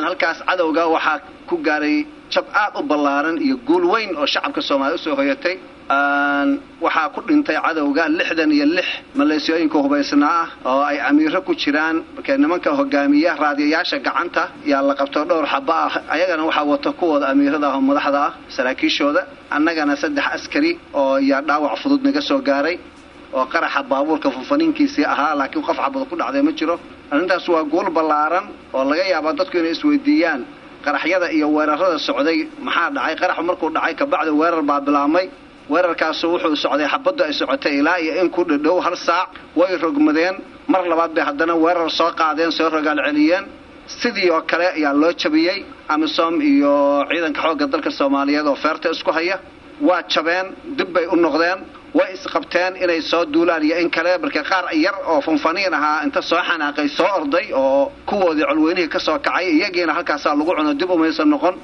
halkaas cadowga waxaa ku gaaray jab aad u ballaaran iyo guul weyn oo shacabka soomaaliya usoo hoyatay waxaa ku dhintay cadowga lixdan iyo lix maleesiyooyinka hubaysnaa ah oo ay amiiro ku jiraan markee nimanka hogaamiya raadiyayaasha gacanta yaa la qabto dhowr xaba ah ayagana waxaa wato kuwooda amiirada ah oo madaxda ah saraakiishooda annagana saddex askari oo yaa dhaawac fudud naga soo gaaray oo qaraxa baabuurka funfaniinkiisii ahaa laakiin qof xabad ku dhacday ma jiro arrintaas waa guul ballaaran oo laga yaabaa dadku inay isweydiiyaan qaraxyada iyo weerarada socday maxaa dhacay qaraxu markuu dhacay kabacdi weerar baa bilaabmay weerarkaasu wuxuu socday xabaddu ay socotay ilaa iyo in ku dhadhow hal saac way rogmadeen mar labaad bay haddana weerar soo qaadeen soo rogaal celiyeen sidii oo kale ayaa loo jabiyey amisom iyo ciidanka xoogga dalka soomaaliyeed oo feerta isku haya waa jabeen dib bay u noqdeen way isqabteen inay soo duulaan iyo in kale marka qaar yar oo funfaniin ahaa inta soo xanaaqay soo orday oo kuwoodii colweynihii ka soo kacay iyagiina halkaasaa lagu cuno dib umaysan noqon